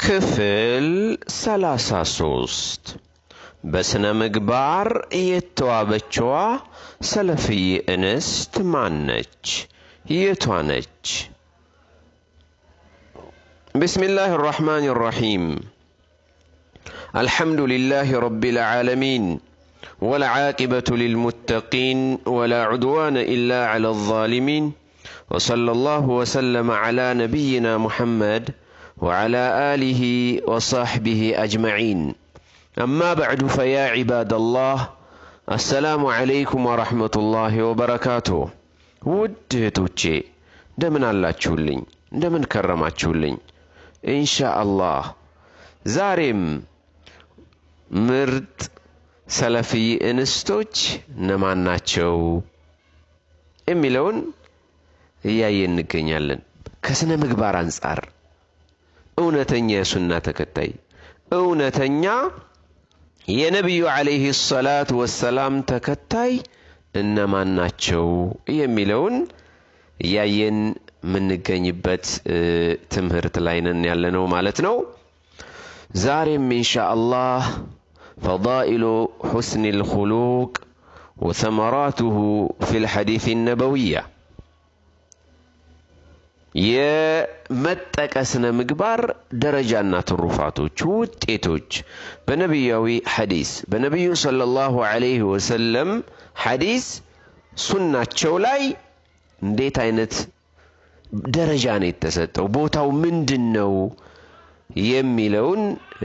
ክፍል ሰላሳ ሶስት በሥነ ምግባር የተዋበችዋ ሰለፍይ እንስት ማን ነች? የቷ ነች? ብስሚላህ ራሕማን ራሒም الحمد لله رب العالمين والعاقبة للمتقين ولا عدوان إلا على الظالمين وصلى الله وسلم على نبينا محمد وعلى آله وصحبه أجمعين أما بعد فيا عباد الله السلام عليكم ورحمة الله وبركاته ውድ እህቶቼ እንደምን አላችሁልኝ? እንደምን ከረማችሁልኝ? ኢንሻአላህ ዛሬም ምርጥ ሰለፊይ እንስቶች እነማን ናቸው የሚለውን እያየን እንገኛለን። ከስነ ምግባር አንጻር እውነተኛ የሱና ተከታይ እውነተኛ የነቢዩ ዓለይሂ ሰላት ወሰላም ተከታይ እነማን ናቸው የሚለውን እያየን የምንገኝበት ትምህርት ላይ ነን ያለነው ማለት ነው። ዛሬም ኢንሻአላህ ፈዳኢሉ ሑስኒ ልኹሉቅ ወሰመራቱሁ ፊ ልሐዲስ ነበውያ የመጠቀ ስነ ምግባር ደረጃና ትሩፋቶች ውጤቶች በነቢያዊ ሐዲስ በነቢዩ ሰለላሁ ዐለይሂ ወሰለም ሐዲስ ሱናቸው ላይ እንዴት አይነት ደረጃ ነው የተሰጠው? ቦታው ምንድን ነው የሚለውን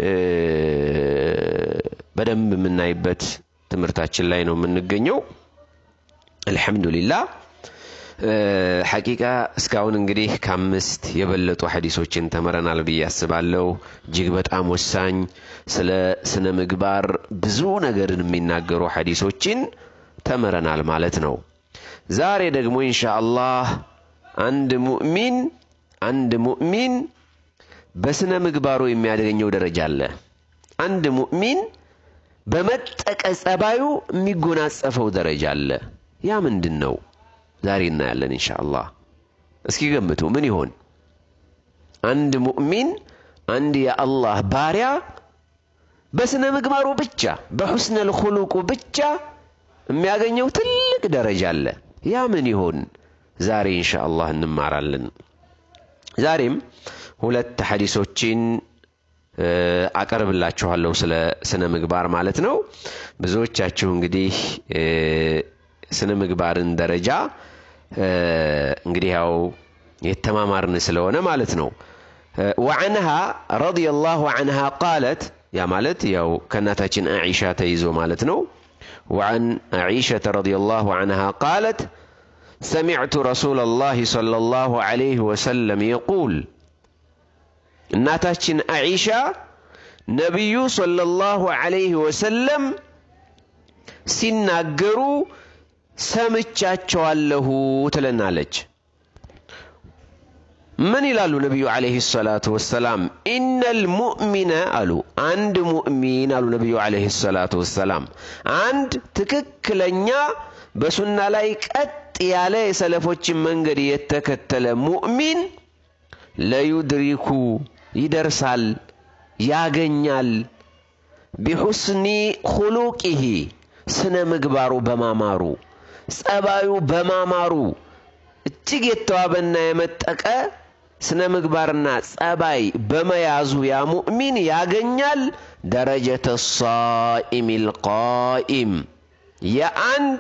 በደንብ የምናይበት ትምህርታችን ላይ ነው የምንገኘው። አልሐምዱሊላህ ሐቂቃ እስካሁን እንግዲህ ከአምስት የበለጡ ሐዲሶችን ተምረናል ብዬ አስባለሁ። እጅግ በጣም ወሳኝ ስለ ስነ ምግባር ብዙ ነገርን የሚናገሩ ሐዲሶችን ተምረናል ማለት ነው። ዛሬ ደግሞ ኢንሻአላህ አንድ ሙእሚን አንድ ሙእሚን በስነ ምግባሩ የሚያገኘው ደረጃ አለ። አንድ ሙእሚን በመጠቀ ጸባዩ የሚጎናጸፈው ደረጃ አለ። ያ ምንድን ነው? ዛሬ እናያለን ኢንሻአላህ። እስኪ ገምቱ፣ ምን ይሆን? አንድ ሙእሚን አንድ የአላህ ባሪያ በስነ ምግባሩ ብቻ በሑስነል ኹሉቁ ብቻ የሚያገኘው ትልቅ ደረጃ አለ። ያ ምን ይሆን? ዛሬ ኢንሻአላህ እንማራለን። ዛሬም ሁለት ሐዲሶችን አቀርብላችኋለሁ ስለ ስነ ምግባር ማለት ነው። ብዙዎቻችሁ እንግዲህ ስነ ምግባርን ደረጃ እንግዲህ ያው የተማማርን ስለሆነ ማለት ነው። ወዐንሃ ረዲየላሁ ዐንሃ ቃለት ያ ማለት ያው ከእናታችን አኢሻ ተይዞ ማለት ነው። ወዐን አኢሸተ ረዲየላሁ ዐንሃ ቃለት ሰሚዕቱ ረሱለላሂ ሰለላሁ ዐለይሂ ወሰለም የቁል እናታችን አኢሻ ነቢዩ ሰለላሁ ዐለይሂ ወሰለም ሲናገሩ ሰምቻቸዋለሁ ትለናለች። ምን ይላሉ ነቢዩ ዐለይሂ ሰላቱ ወሰላም? ኢነል ሙእሚነ አሉ አንድ ሙእሚን አሉ ነቢዩ ዐለይሂ ሰላቱ ወሰላም አንድ ትክክለኛ በሱና ላይ ቀጥ ያለ የሰለፎችን መንገድ የተከተለ ሙእሚን ለዩድሪኩ ይደርሳል፣ ያገኛል ቢሑስኒ ኹሉቂሂ ስነ ምግባሩ በማማሩ ጸባዩ በማማሩ እጅግ የተዋበና የመጠቀ ስነ ምግባርና ጸባይ በመያዙ ያ ሙእሚን ያገኛል ደረጀተ ሳኢም ልቃኢም የአንድ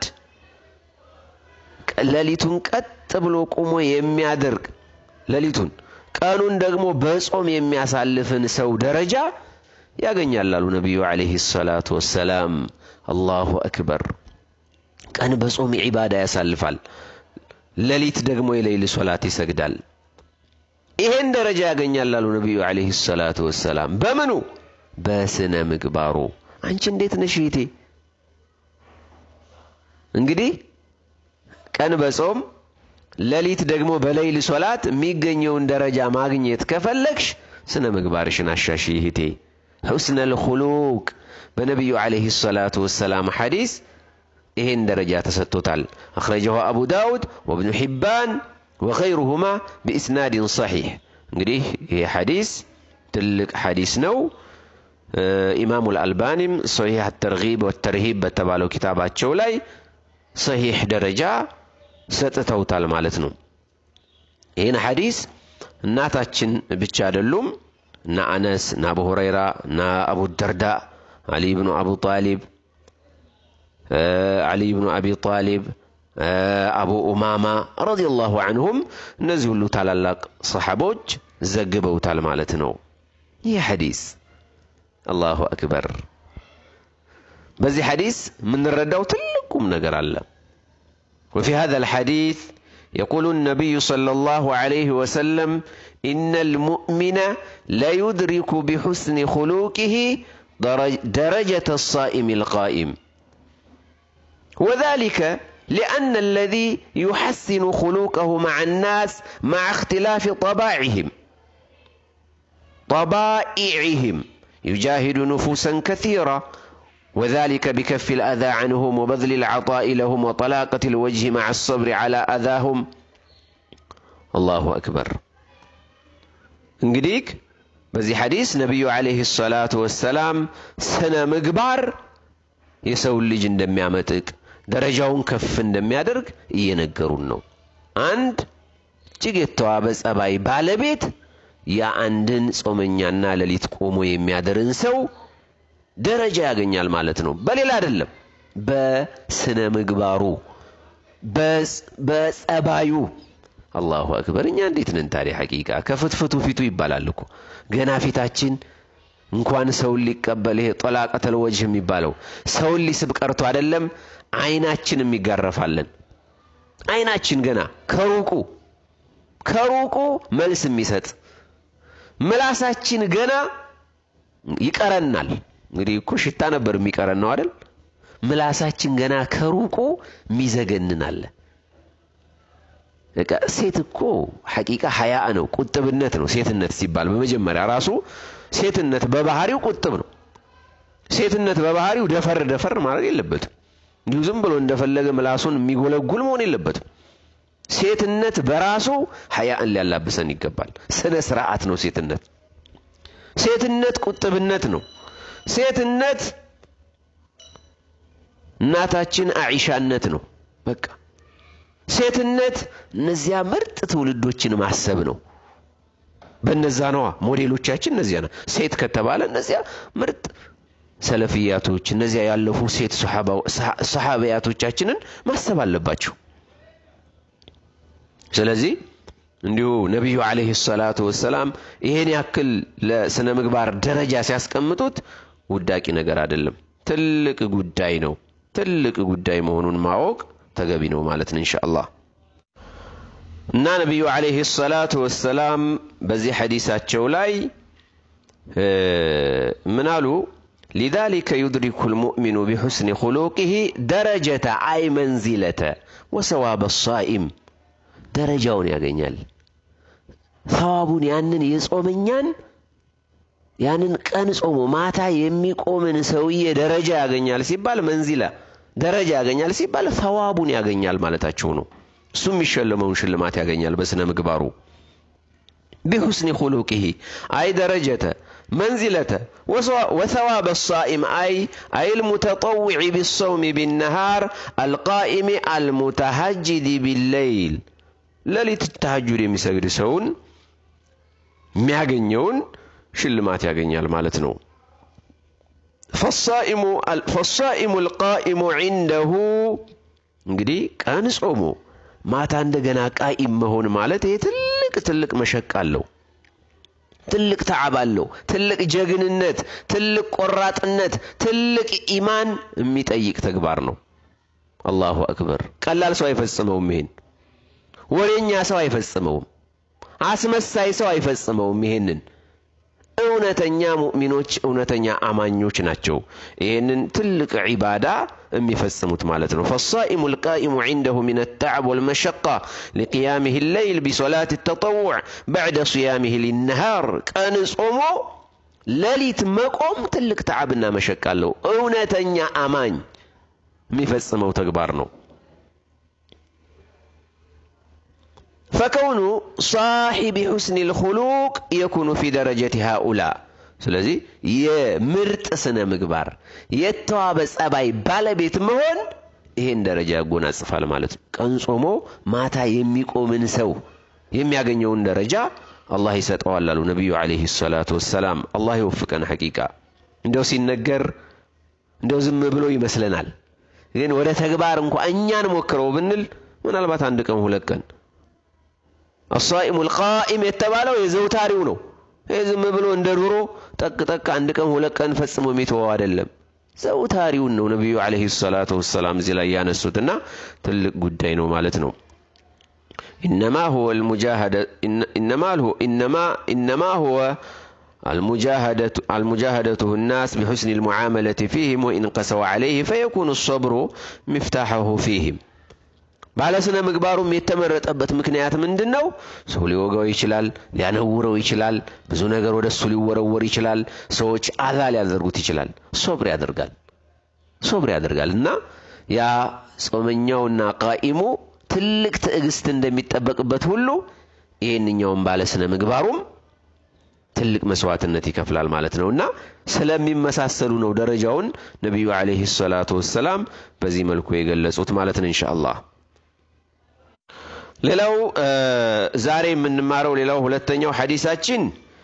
ሌሊቱን ቀጥ ብሎ ቁሞ የሚያደርግ ሌሊቱን ቀኑን ደግሞ በጾም የሚያሳልፍን ሰው ደረጃ ያገኛል አሉ ነቢዩ ዐለይሂ ሰላቱ ወሰላም። አላሁ አክበር። ቀን በጾም ዒባዳ ያሳልፋል፣ ሌሊት ደግሞ የሌይል ሶላት ይሰግዳል። ይሄን ደረጃ ያገኛል አሉ ነቢዩ ዐለይሂ ሰላቱ ወሰላም። በምኑ? በስነ ምግባሩ። አንቺ እንዴት ነሽ እህቴ? እንግዲህ ቀን በጾም ሌሊት ደግሞ በሌይል ሶላት የሚገኘውን ደረጃ ማግኘት ከፈለግሽ ስነ ምግባርሽን አሻሺ እህቴ። ሑስነል ኹሉቅ በነቢዩ ዐለይሂ ሰላቱ ወሰላም ሐዲስ ይሄን ደረጃ ተሰጥቶታል። አኽረጀሁ አቡ ዳውድ ወብኑ ሒባን ወገይሩሁማ ቢኢስናድን ሰሒሕ። እንግዲህ ይሄ ሐዲስ ትልቅ ሐዲስ ነው። ኢማሙ ልአልባኒም ሰሒሕ አተርጊብ ወተርሂብ በተባለው ኪታባቸው ላይ ሰሒሕ ደረጃ ሰጥተውታል ማለት ነው። ይህን ሐዲስ እናታችን ብቻ አይደሉም እና አነስ እና አቡ ሁረይራ እና አቡ ደርዳ አሊ ብኑ አቡ ጣሊብ አሊ ብኑ አቢ ጣሊብ አቡ ኡማማ ረዲየላሁ አንሁም እነዚህ ሁሉ ታላላቅ ሰሓቦች ዘግበውታል ማለት ነው። ይህ ሐዲስ አላሁ አክበር። በዚህ ሐዲስ የምንረዳው ትልቅ ቁም ነገር አለ። ወፊ ሃዛ ልሐዲስ የቁሉ ነቢዩ ሰለላሁ ዐለይሂ ወሰለም ኢነ ልሙእሚነ ለዩድሪኩ ቢሑስኒ ኹሉቂሂ ደረጀተ ሳኢም ልቃኢም وذلك لأن الذي يحسن خلوقه مع الناس مع اختلاف طباعهم طبائعهم يجاهد نفوسا كثيرة وذلك بكف الأذى عنهم وبذل العطاء لهم وطلاقة الوجه مع الصبر على أذاهم الله أكبر እንግዲህ በዚህ ሐዲስ ነቢዩ ዓለይሂ ሰላቱ ወሰላም ስነ ምግባር የሰውን ልጅ እንደሚያመጥቅ ደረጃውን ከፍ እንደሚያደርግ እየነገሩን ነው። አንድ እጅግ የተዋበ ጸባይ ባለቤት የአንድን ጾመኛና ሌሊት ቆሞ የሚያድርን ሰው ደረጃ ያገኛል ማለት ነው። በሌላ አይደለም፣ በስነ ምግባሩ በጸባዩ። አላሁ አክበር። እኛ እንዴት ነን ታዲያ? ሐቂቃ ከፍትፍቱ ፊቱ ይባላል እኮ ገና ፊታችን እንኳን ሰውን ሊቀበል ይሄ ጠላቀተል ወጅህ የሚባለው ሰውን ሊስብ ቀርቶ አይደለም አይናችንም ይጋረፋለን። አይናችን ገና ከሩቁ ከሩቁ መልስ የሚሰጥ ምላሳችን ገና ይቀረናል። እንግዲህ እኮ ሽታ ነበር የሚቀረን ነው አይደል? ምላሳችን ገና ከሩቁ የሚዘገንናል። በቃ ሴት እኮ ሐቂቃ ሀያ ነው፣ ቁጥብነት ነው። ሴትነት ሲባል በመጀመሪያ ራሱ ሴትነት በባህሪው ቁጥብ ነው። ሴትነት በባህሪው ደፈር ደፈር ማለት የለበትም። እንዲሁ ዝም ብሎ እንደፈለገ ምላሱን የሚጎለጉል መሆን የለበትም። ሴትነት በራሱ ሀያእን ሊያላብሰን ይገባል። ስነ ስርዓት ነው ሴትነት። ሴትነት ቁጥብነት ነው። ሴትነት እናታችን አኢሻነት ነው። በቃ ሴትነት እነዚያ ምርጥ ትውልዶችን ማሰብ ነው። በነዛ ነዋ ሞዴሎቻችን እነዚያ ነው። ሴት ከተባለ እነዚያ ምርጥ ሰለፍያቶች፣ እነዚያ ያለፉ ሴት ሰሓቢያቶቻችንን ማሰብ አለባቸው። ስለዚህ እንዲሁ ነቢዩ ዓለይሂ ሰላቱ ወሰላም ይሄን ያክል ለስነ ምግባር ደረጃ ሲያስቀምጡት ውዳቂ ነገር አይደለም፣ ትልቅ ጉዳይ ነው። ትልቅ ጉዳይ መሆኑን ማወቅ ተገቢ ነው ማለት ነው ኢንሻአላህ። እና ነቢዩ ዓለይሂ ሰላቱ ወሰላም በዚህ ሐዲሳቸው ላይ ምን አሉ? ሊዛሊከ ዩድሪኩ ልሙእሚኑ ቢሑስኒ ኹሉቂሂ ደረጀተ አይ መንዚለተ ወሰዋበ ሳኢም ደረጃውን ያገኛል። ሰዋቡን ያንን የጾመኛን ያንን ቀን ጾሞ ማታ የሚቆምን ሰውዬ ደረጃ ያገኛል ሲባል መንዚላ ደረጃ ያገኛል ሲባል ሰዋቡን ያገኛል ማለታቸው ነው። እሱ የሚሸለመውን ሽልማት ያገኛል በስነ ምግባሩ። ቢሑስኒ ኹሉቂሂ አይ ደረጀተ መንዚለተ ወሰዋበ ሳኢም አይ አይ ልሙተጠውዒ ቢሰውሚ ቢነሃር አልቃኢሚ አልሙተሃጅዲ ቢለይል ሌሊት ተሐጁድ የሚሰግድ ሰውን የሚያገኘውን ሽልማት ያገኛል ማለት ነው። ፈሳኢሙ ልቃኢሙ ዒንደሁ እንግዲህ ቀን ጾሞ ማታ እንደገና ቃኢም መሆን ማለት ይሄ ትልቅ ትልቅ መሸቅ አለው። ትልቅ ተዓብ አለው። ትልቅ ጀግንነት፣ ትልቅ ቆራጥነት፣ ትልቅ ኢማን የሚጠይቅ ተግባር ነው። አላሁ አክበር። ቀላል ሰው አይፈጽመውም። ይሄን ወሬኛ ሰው አይፈጽመውም። አስመሳይ ሰው አይፈጽመውም። ይሄንን እውነተኛ ሙእሚኖች እውነተኛ አማኞች ናቸው ይህንን ትልቅ ዒባዳ የሚፈጽሙት ማለት ነው። ፈሳኢሙ ልቃኢሙ ዒንደሁ ምን ተዕብ ወልመሸቃ ሊቅያምህ ለይል ቢሶላት ተጠውዕ በዕደ ስያምህ ሊነሃር ቀን ጾሞ ሌሊት መቆም ትልቅ ተዓብና መሸቃ አለው። እውነተኛ አማኝ የሚፈጽመው ተግባር ነው። ፈከውኑ ሳሒቢ ሑስኒ ልኹሉቅ የኩኑ ፊ ደረጀት ሃኡላ ስለዚህ የምርጥ ስነ ምግባር የተዋበ ጸባይ ባለቤት መሆን ይሄን ደረጃ ያጎናጽፋል ማለት ነው። ቀን ጾሞ ማታ የሚቆምን ሰው የሚያገኘውን ደረጃ አላህ ይሰጠዋል አሉ ነቢዩ ዓለይሂ ሰላቱ ወሰላም። አላህ ይወፍቀን። ሐቂቃ እንደው ሲነገር እንደው ዝም ብሎ ይመስለናል፣ ግን ወደ ተግባር እንኳ እኛን ሞክረው ብንል ምናልባት አንድ ቀን ሁለት ቀን አሳኢሙ ልቃኢም የተባለው የዘውታሪው ነው። ይህ ዝም ብሎ እንደ ዱሮ ጠቅ ጠቅ አንድ ቀን ሁለት ቀን ፈጽሞ የሚተወው አይደለም። ዘውታሪውን ነው ነቢዩ ዓለይሂ ሰላቱ ወሰላም እዚህ ላይ ያነሱትና ትልቅ ጉዳይ ነው ማለት ነው። ኢነማ ሁወ ኢነማ ሁወ المجاهدة الناس بحسن المعاملة فيهم وإن قسوا عليه فيكون الصبر مفتاحه فيهم ባለ ስነ ምግባሩም የተመረጠበት ምክንያት ምንድን ነው? ሰው ሊወጋው ይችላል፣ ሊያነውረው ይችላል፣ ብዙ ነገር ወደ እሱ ሊወረወር ይችላል፣ ሰዎች አዛ ሊያደርጉት ይችላል። ሶብር ያደርጋል ሶብር ያደርጋል እና ያ ጾመኛውና ቃኢሙ ትልቅ ትዕግስት እንደሚጠበቅበት ሁሉ ይህንኛውም ባለ ስነ ምግባሩም ትልቅ መስዋዕትነት ይከፍላል ማለት ነው እና ስለሚመሳሰሉ ነው ደረጃውን ነቢዩ ዓለይሂ ሰላቱ ወሰላም በዚህ መልኩ የገለጹት ማለት ነው ኢንሻአላህ። ሌላው ዛሬ የምንማረው ሌላው ሁለተኛው ሐዲሳችን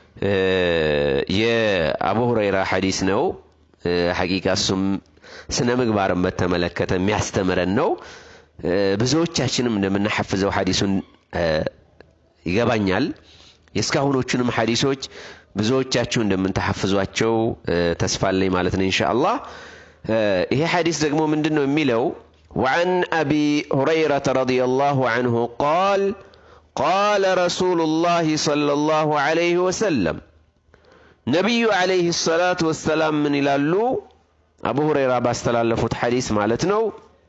የአቡ ሁረይራ ሐዲስ ነው። ሐቂቃ እሱም ስነ ምግባርን በተመለከተ የሚያስተምረን ነው። ብዙዎቻችንም እንደምናሐፍዘው ሐዲሱን ይገባኛል። የእስካሁኖቹንም ሐዲሶች ብዙዎቻችሁ እንደምንተሐፍዟቸው ተስፋ አለኝ ማለት ነው ኢንሻአላህ። ይሄ ሐዲስ ደግሞ ምንድን ነው የሚለው وعن أبي هريرة رضي الله عنه قال قال رسول الله صلى الله عليه وسلم نبي عليه الصلاة والسلام من إلالو أبو هريرة باستلالفت حديث مالتنو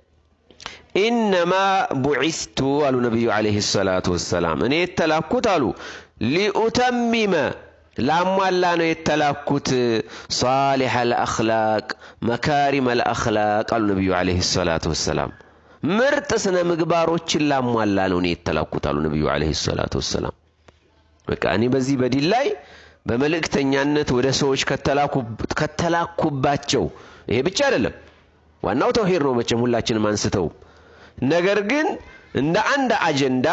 إنما بعثت قالوا نبي عليه الصلاة والسلام أن يتلاكت قالوا لأتمم ላሟላ ነው የተላኩት ሳሊሕ አልአኽላቅ መካሪም አልአኽላቅ አሉ ነቢዩ ዓለይሂ ሰላቱ ወሰላም። ምርጥ ስነ ምግባሮችን ላሟላ ነው እኔ የተላኩት አሉ ነቢዩ ዓለይሂ ሰላቱ ወሰላም። በቃ እኔ በዚህ በዲን ላይ በመልእክተኛነት ወደ ሰዎች ከተላኩባቸው ይሄ ብቻ አይደለም፣ ዋናው ተውሂድ ነው መቼም ሁላችንም አንስተው። ነገር ግን እንደ አንድ አጀንዳ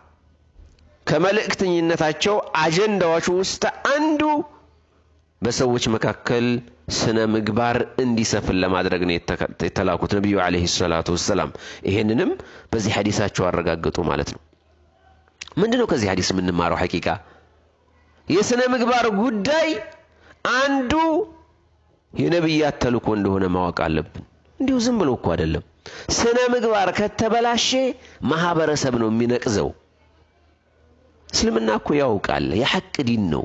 ከመልእክተኝነታቸው አጀንዳዎች ውስጥ አንዱ በሰዎች መካከል ስነ ምግባር እንዲሰፍን ለማድረግ ነው የተላኩት ነቢዩ ዓለይሂ ሰላቱ ወሰላም። ይሄንንም በዚህ ሐዲሳቸው አረጋገጡ ማለት ነው። ምንድን ነው ከዚህ ሐዲስ የምንማረው? ሐቂቃ የስነ ምግባር ጉዳይ አንዱ የነቢያት ተልእኮ እንደሆነ ማወቅ አለብን። እንዲሁ ዝም ብሎ እኮ አይደለም። ስነ ምግባር ከተበላሸ ማህበረሰብ ነው የሚነቅዘው። እስልምና እኮ ያውቃል፣ የሐቅ ዲን ነው።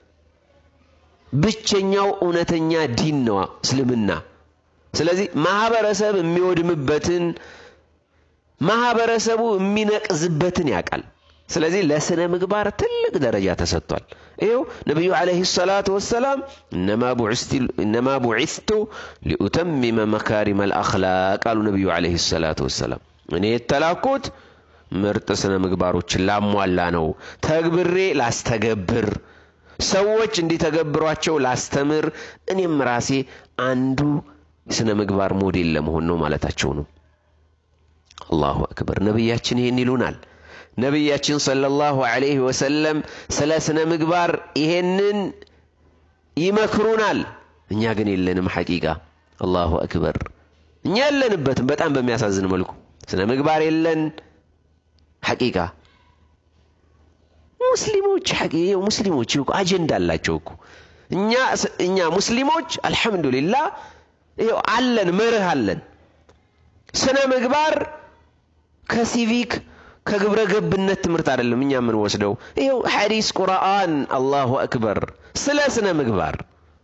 ብቸኛው እውነተኛ ዲን ነው እስልምና። ስለዚህ ማህበረሰብ የሚወድምበትን ማህበረሰቡ የሚነቅዝበትን ያውቃል። ስለዚህ ለስነ ምግባር ትልቅ ደረጃ ተሰጥቷል። ይኸው ነቢዩ ዓለይሂ ሰላቱ ወሰላም እነማ ቡዒስቱ ሊኡተሚመ መካሪመ አልአኽላቅ አሉ ነቢዩ ዓለይሂ ሰላቱ ወሰላም እኔ የተላኩት ምርጥ ስነ ምግባሮችን ላሟላ ነው። ተግብሬ ላስተገብር፣ ሰዎች እንዲተገብሯቸው ላስተምር፣ እኔም ራሴ አንዱ ስነ ምግባር ሞዴል ለመሆን ነው ማለታቸው ነው። አላሁ አክበር። ነቢያችን ይህን ይሉናል። ነቢያችን ሰለላሁ ዐለይሂ ወሰለም ስለ ስነ ምግባር ይሄንን ይመክሩናል። እኛ ግን የለንም። ሐቂቃ አላሁ አክበር። እኛ የለንበትም። በጣም በሚያሳዝን መልኩ ስነ ምግባር የለን። ሐቂቃ ሙስሊሞች ሙስሊሞች እኮ አጀንዳ አላቸው እኮ እኛ እኛ ሙስሊሞች አልሐምዱሊላህ ይኸው አለን፣ መርህ አለን። ስነ ምግባር ከሲቪክ ከግብረ ገብነት ትምህርት አይደለም እኛ የምንወስደው። ይኸው ሐዲስ ቁርአን፣ አላሁ አክበር ስለ ስነ ምግባር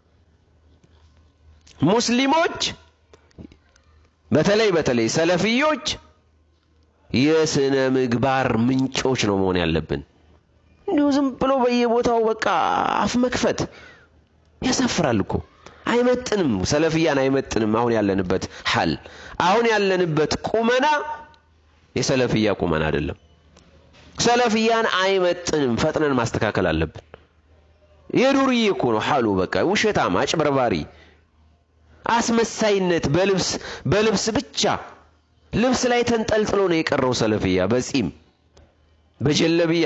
ሙስሊሞች በተለይ በተለይ ሰለፊዮች የስነ ምግባር ምንጮች ነው መሆን ያለብን። እንዲሁ ዝም ብሎ በየቦታው በቃ አፍ መክፈት ያሳፍራል እኮ አይመጥንም። ሰለፍያን አይመጥንም። አሁን ያለንበት ሐል አሁን ያለንበት ቁመና የሰለፍያ ቁመና አይደለም። ሰለፍያን አይመጥንም። ፈጥነን ማስተካከል አለብን። የዱርዬ እኮ ነው ሐሉ። በቃ ውሸታም፣ አጭበርባሪ፣ አስመሳይነት በልብስ በልብስ ብቻ ልብስ ላይ ተንጠልጥሎ ነው የቀረው ሰለፍያ። በጺም በጀለብያ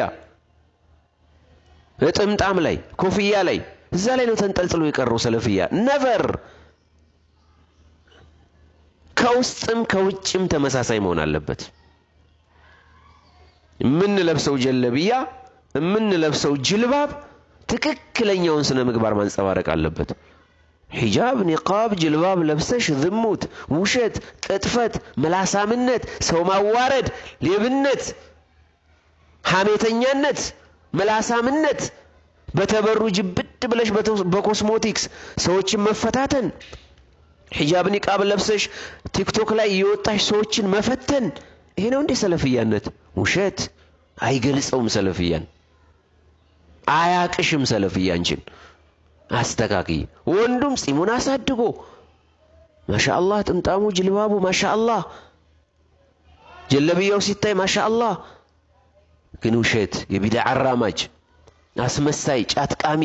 በጥምጣም ላይ ኮፍያ ላይ እዛ ላይ ነው ተንጠልጥሎ የቀረው ሰለፍያ። ነቨር ከውስጥም ከውጭም ተመሳሳይ መሆን አለበት። የምንለብሰው ጀለብያ የምንለብሰው ጅልባብ ትክክለኛውን ስነ ምግባር ማንጸባረቅ አለበት። ሒጃብ፣ ኒቃብ፣ ጅልባብ ለብሰሽ ዝሙት፣ ውሸት፣ ቅጥፈት፣ መላሳምነት፣ ሰው ማዋረድ፣ ሌብነት፣ ሐሜተኛነት፣ መላሳምነት፣ በተበሩ ጅብድ ብለሽ በኮስሞቲክስ ሰዎችን መፈታተን፣ ሒጃብ ኒቃብ ለብሰሽ ቲክቶክ ላይ እየወጣሽ ሰዎችን መፈተን፣ ይሄ ነው እንዴ ሰለፍያነት? ውሸት አይገልጸውም ሰለፍያን አያቅሽም ሰለፍያ አንቺን አስተካክይ። ወንዱም ጺሙን አሳድጎ ማሻአላህ፣ ጥምጣሙ ጅልባቡ ማሻአላህ፣ ጀለብያው ሲታይ ማሻአላህ። ግን ውሸት፣ የቢድዓ አራማጅ፣ አስመሳይ፣ ጫትቃሚ፣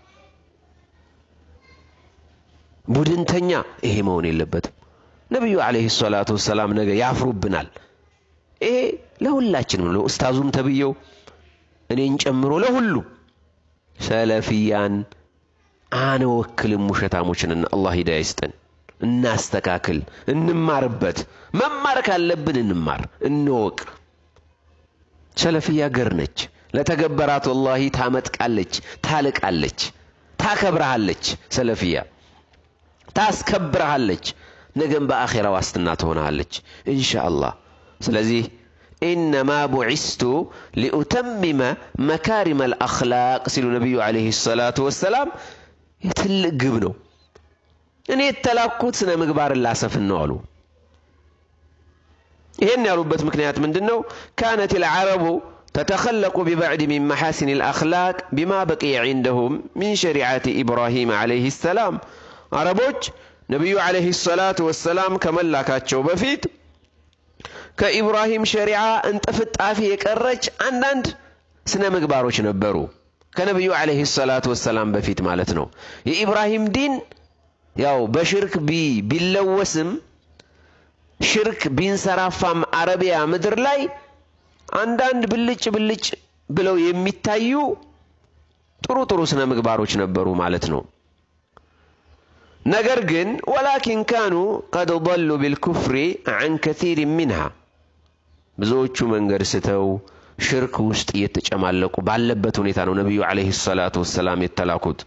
ቡድንተኛ ይሄ መሆን የለበትም። ነቢዩ ዓለይሂ ሰላቱ ወሰላም ነገ ያፍሩብናል። ይሄ ለሁላችንም ነው፣ ኡስታዙም ተብየው እኔን ጨምሮ ለሁሉም ሰለፊያን አንወክልም ውሸታሞችንና አላህ ሂዳያ ይስጠን። እናስተካክል፣ እንማርበት። መማር ካለብን እንማር፣ እንወቅ። ሰለፊያ ገር ነች። ለተገበራት ወላሂ ታመጥቃለች፣ ታልቃለች፣ ታከብረሃለች። ሰለፊያ ታስከብረሃለች። ነገም በአኼራ ዋስትና ትሆናለች ኢንሻአላህ። ስለዚህ ኢነማ ቡዒስቱ ሊኡተሚመ መካሪመ አልአኽላቅ ሲሉ ነቢዩ ዓለይሂ ሰላቱ ወሰላም የትልቅ ግብ ነው። እኔ የተላኩት ስነ ምግባርን ላሰፍን ነው አሉ። ይህን ያሉበት ምክንያት ምንድን ነው? ካነት ልዓረቡ ተተኸለቁ ቢበዕድ ሚን መሓሲን ልአኽላቅ ቢማ በቂየ ዒንደሁም ሚን ሸሪዓት ኢብራሂም ዓለይሂ ሰላም። አረቦች ነቢዩ ዓለይሂ ሰላቱ ወሰላም ከመላካቸው በፊት ከኢብራሂም ሸሪዓ እንጥፍጣፊ የቀረች አንዳንድ ስነ ምግባሮች ነበሩ። ከነቢዩ ዓለይሂ ሰላቱ ወሰላም በፊት ማለት ነው። የኢብራሂም ዲን ያው በሽርክ ቢለወስም ሽርክ ቢንሰራፋም አረቢያ ምድር ላይ አንዳንድ ብልጭ ብልጭ ብለው የሚታዩ ጥሩ ጥሩ ስነ ምግባሮች ነበሩ ማለት ነው። ነገር ግን ወላኪን ካኑ ቀድ ضሉ ቢልኩፍሪ ዐን ከሲር ሚንሃ ብዙዎቹ መንገድ ስተው ሽርክ ውስጥ እየተጨማለቁ ባለበት ሁኔታ ነው ነቢዩ ዓለይሂ ሰላቱ ወሰላም የተላኩት።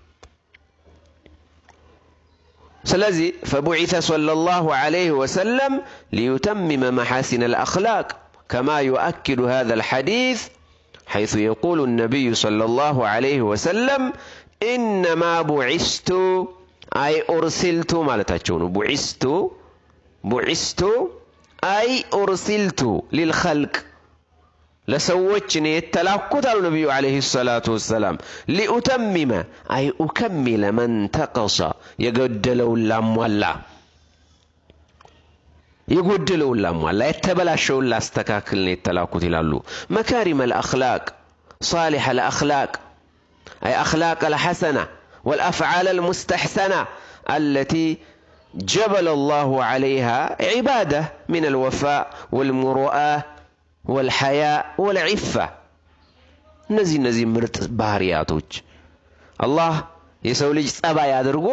ስለዚህ ፈቡዒተ ሰለላሁ ዓለይሂ ወሰለም ሊዩተሚመ መሓሲነ አልአኽላቅ ከማ ዩአኪዱ ሃዛ አልሐዲስ ሐይሱ የቁሉ ነቢዩ ሰለላሁ ዓለይሂ ወሰለም ኢነማ ቡዒስቱ አይ ኡርሲልቱ ማለታቸው ነው። ቡዒስቱ ቡዒስቱ አይ ኡርሲልቱ ሊልኸልቅ ለሰዎች እኔ የተላኩት አሉ ነቢዩ ዓለይሂ ሰላቱ ወሰላም ሊኡተሚመ አይ ኡከሚለ መን ተቀሰ የጎደለውን ላሟላ የጎደለውን ላሟላ የተበላሸውን ላስተካክል ነው የተላኩት ይላሉ። መካሪመ ልአኽላቅ ሳሊሐ ልአኽላቅ አይ አኽላቅ ልሐሰና والأفعال المستحسنة التي جبل الله عليها عبادة من الوفاء والمروءة والحياء والعفة እነዚህ እነዚህ ምርጥ ባህሪያቶች አላህ የሰው ልጅ ጸባይ አድርጎ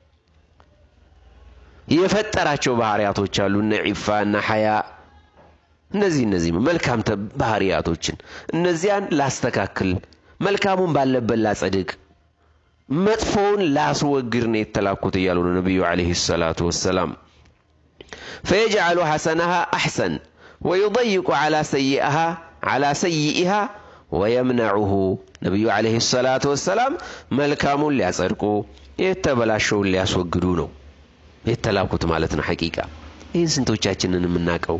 የፈጠራቸው ባህሪያቶች አሉ። እነ ዒፋ እና ሐያ እነዚህ እነዚህ መልካም ባህሪያቶችን እነዚያን ላስተካክል፣ መልካሙን ባለበት ላጸድቅ መጥፎውን ላስወግድ ነው የተላኩት እያሉ ነው ነቢዩ ዓለይሂ ሰላቱ ወሰላም። ፈየጅዓሉ ሐሰነሃ አሕሰን ወዩضይቁ ዓላ ሰይኢሃ ወየምነዑሁ ነቢዩ ዓለይሂ ሰላቱ ወሰላም መልካሙን ሊያጸድቁ የተበላሸውን ሊያስወግዱ ነው የተላኩት ማለት ነው። ሐቂቃ ይህን ስንቶቻችንን የምናውቀው?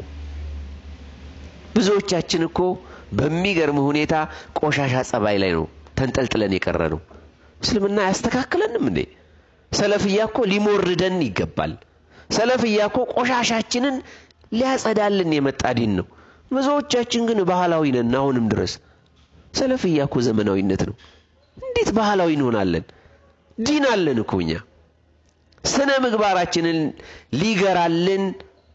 ብዙዎቻችን እኮ በሚገርም ሁኔታ ቆሻሻ ጸባይ ላይ ነው ተንጠልጥለን የቀረ ነው። እስልምና አያስተካክለንም እንዴ? ሰለፍያ እኮ ሊሞርደን ይገባል። ሰለፍያ እኮ ቆሻሻችንን ሊያጸዳልን የመጣ ዲን ነው። ብዙዎቻችን ግን ባህላዊ ነን አሁንም ድረስ ሰለፍያ እኮ ዘመናዊነት ነው። እንዴት ባህላዊ እንሆናለን? ዲን አለን እኮ እኛ። ስነ ምግባራችንን ሊገራልን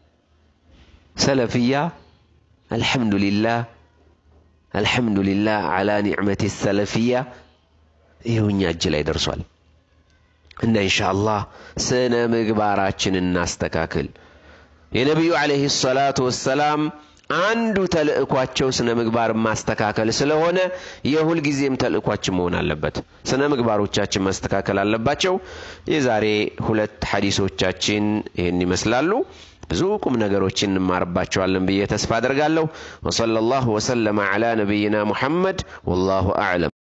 ሰለፍያ አልሐምዱሊላህ አልሐምዱሊላህ አላ ኒዕመቲ ሰለፍያ ይኸው እኛ እጅ ላይ ደርሷል። እና ኢንሻአላህ ስነ ምግባራችንን እናስተካክል። የነቢዩ ዓለይሂ ሰላቱ ወሰላም አንዱ ተልእኳቸው ስነ ምግባር ማስተካከል ስለሆነ የሁል ጊዜም ተልእኳችን መሆን አለበት። ስነ ምግባሮቻችን ማስተካከል አለባቸው። የዛሬ ሁለት ሐዲሶቻችን ይህን ይመስላሉ። ብዙ ቁም ነገሮችን እንማርባቸዋለን ብዬ ተስፋ አደርጋለሁ። ወሰለላሁ ወሰለመ ዐላ ነቢይና ሙሐመድ ወላሁ አዕለም።